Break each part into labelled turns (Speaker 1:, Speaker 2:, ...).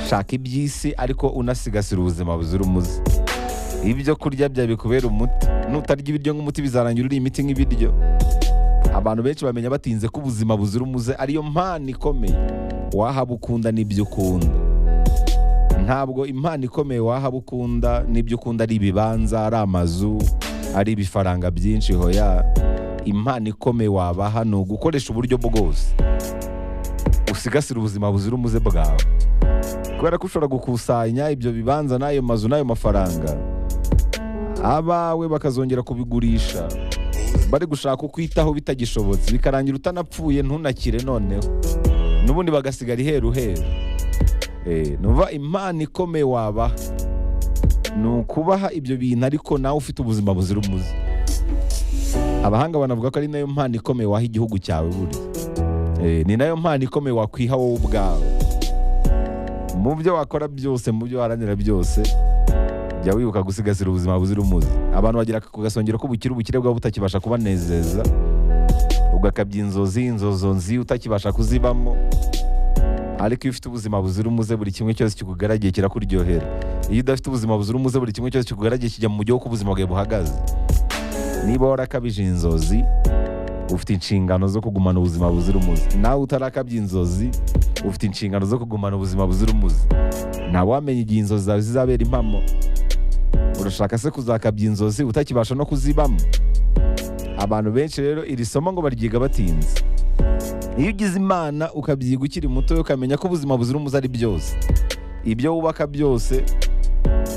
Speaker 1: shaka iby'isi ariko unasigasira ubuzima buzira umuze ibyo kurya byawe bikubera umuti nutarya ibiryo nk'umuti bizarangira uri imiti nk'ibiryo abantu benshi bamenya batinze ko ubuzima buzira umuze ariyo mpano ikomeye wahaba ukunda n'ibyo ukunda ntabwo impano ikomeye wahaba ukunda n'ibyo ukunda ari ibibanza ari amazu ari ibifaranga byinshi hoya impano ikomeye wabaha ni ugukoresha uburyo bwose usigasire ubuzima buzira umuze bwawe kubera ko ushobora gukusanya ibyo bibanza n'ayo mazu n'ayo mafaranga abawe bakazongera kubigurisha bari gushaka ukwitaho bitagishobotse bikarangira utanapfuye ntunakire noneho n'ubundi bagasigara iheru heru Eh, numva impano ikomeye wabaha ni ukubaha ibyo bintu ariko nawe ufite ubuzima buzira umuze abahanga banavuga ko ari nayo mpano ikomeye waha igihugu cyawe buriya Eh, ni nayo mpano ikomeye wakwiha wowe ubwawe mu byo wakora byose mu byo waharanira byose jya wibuka gusigasira ubuzima buzira umuze abantu bagira ku gasongero k'ubukire ubukire bwaba butakibasha kubanezeza ugakabya inzozi inzozo nzi utakibasha kuzibamo ariko iyo ufite ubuzima buzira umuze buri kimwe cyose kikugaragiye kirakuryohera iyo udafite ubuzima buzira umuze buri kimwe cyose kikugaragiye kijya mu mujyi w'uko ubuzima bwawe buhagaze niba warakabije inzozi ufite inshingano zo kugumana ubuzima buzira umuze nawe utarakabya inzozi ufite inshingano zo kugumana ubuzima buzira umuze ntawamenya igihe inzozi zawe zizabera impamo urashaka se kuzakabya inzozi utakibasha no kuzibamo abantu benshi rero iri somo ngo baryiga batinze iyo ugize imana ukabyiga ukiri muto ukamenya ko ubuzima buzira umuze ari byose ibyo wubaka byose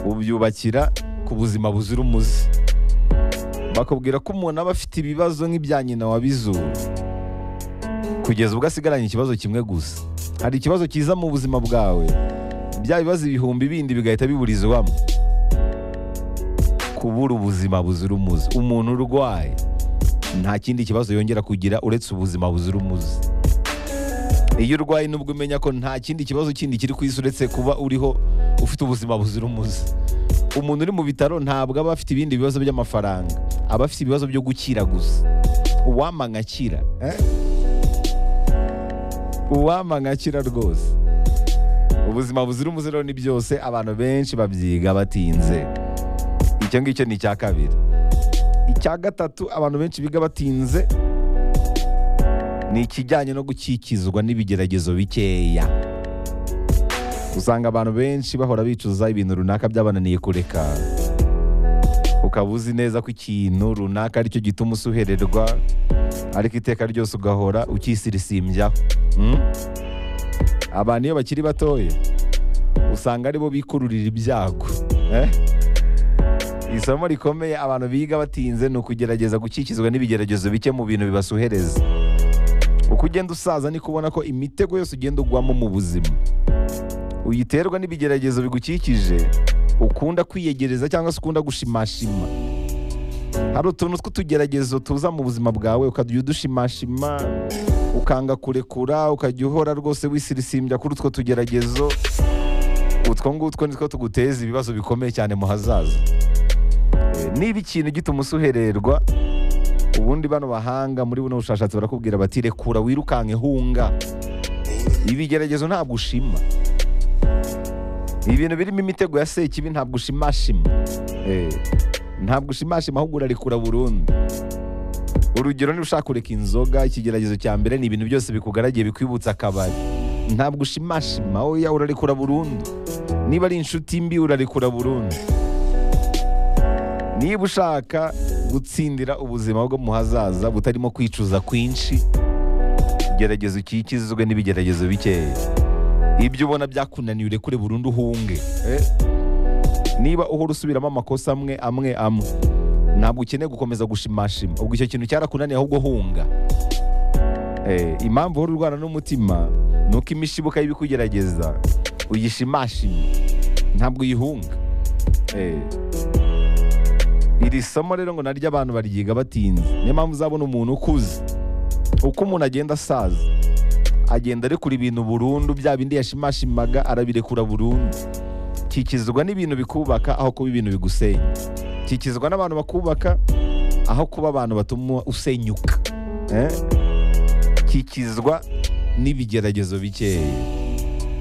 Speaker 1: ubyubakira ku buzima buzira umuze bakubwira ko umuntu aba afite ibibazo nk'ibya nyina wabizura kugeza ubwo asigaranye ikibazo kimwe gusa hari ikibazo cyiza mu buzima bwawe bya bibazo ibihumbi bindi bigahita biburizwamo kubura ubuzima buzira umuze umuntu urwaye nta kindi kibazo yongera kugira uretse ubuzima buzira umuze iyo urwaye nubwo umenya ko nta kindi kibazo kindi kiri ku isi uretse kuba uriho ufite ubuzima buzira umuze umuntu uri mu bitaro ntabwo aba afite ibindi bibazo by'amafaranga aba afite ibibazo byo gukira gusa uwampa nkakira eh? uwampa nkakira rwose ubuzima buzira umuze rero ni byose abantu benshi babyiga batinze icyo ngicyo ni icya kabiri icya gatatu abantu benshi biga batinze ni ikijyanye no gukikizwa n'ibigeragezo bikeya usanga abantu benshi bahora bicuza ibintu runaka byabananiye kureka ukaba uzi neza ko ikintu runaka aricyo gituma usuhererwa ariko iteka ryose ugahora ukisirisimbyaho Mm? abantu iyo bakiri batoya usanga aribo bikururira ibyago Eh? isomo rikomeye abantu biga batinze ni ukugerageza gukikizwa n'ibigeragezo bike mu bintu bibasuhereza uko ugenda usaza niko ubona ko imitego yose ugenda ugwamo mu buzima uyiterwa n'ibigeragezo bigukikije ukunda kwiyegereza cyangwa se ukunda gushimashima hari utuntu tw'utugeragezo tuza mu buzima bwawe ukajya udushimashima ukanga kurekura ukajya uhora rwose wisirisimbya kuri utwo tugeragezo utwo ngutwo nitwo tuguteza ibibazo bikomeye cyane mu hazaza Eh, niba ikintu gituma usuhererwa ubundi bano bahanga muri buno bushakashatsi barakubwira bati rekura wirukanke hunga ibigeragezo ntabwo ushima ibintu birimo imitego ya sekibi ntabwo ushimashima Eh, ntabwo ushimashima ahubwo urarekura burundu urugero niba ushaka kureka inzoga ikigeragezo cya mbere ni ibintu byose bikugaragiye bikwibutsa akabari ntabwo ushimashima oya urarekura burundu niba ari inshuti mbi urarekura burundu niba ushaka gutsindira ubuzima bwo mu hazaza butarimo kwicuza kwinshi gerageza ukikizwe n'ibigeragezo bikeya ibyo ubona byakunaniye urekure burundu uhunge Eh? niba uhora usubiramo amakosa amwe amwe amwe ntabwo ukeneye gukomeza gushimashima ubwo icyo kintu cyarakunaniye ahubwo hunga Eh, impamvu uhora urwana n'umutima ni uko imishibuka y'ibikugerageza uyishimashima ntabwo uyihunga Eh, iri somo rero ngo naryo abantu baryiga batinze niyo mpamvu uzabona umuntu ukuze uko umuntu agenda asaza agenda arekura ibintu burundu bya bindi yashimashimaga arabirekura burundu kikizwa n'ibintu bikubaka aho kuba ibintu bigusenya kikizwa n'abantu bakubaka aho kuba abantu batuma usenyuka Eh? kikizwa n'ibigeragezo bikeya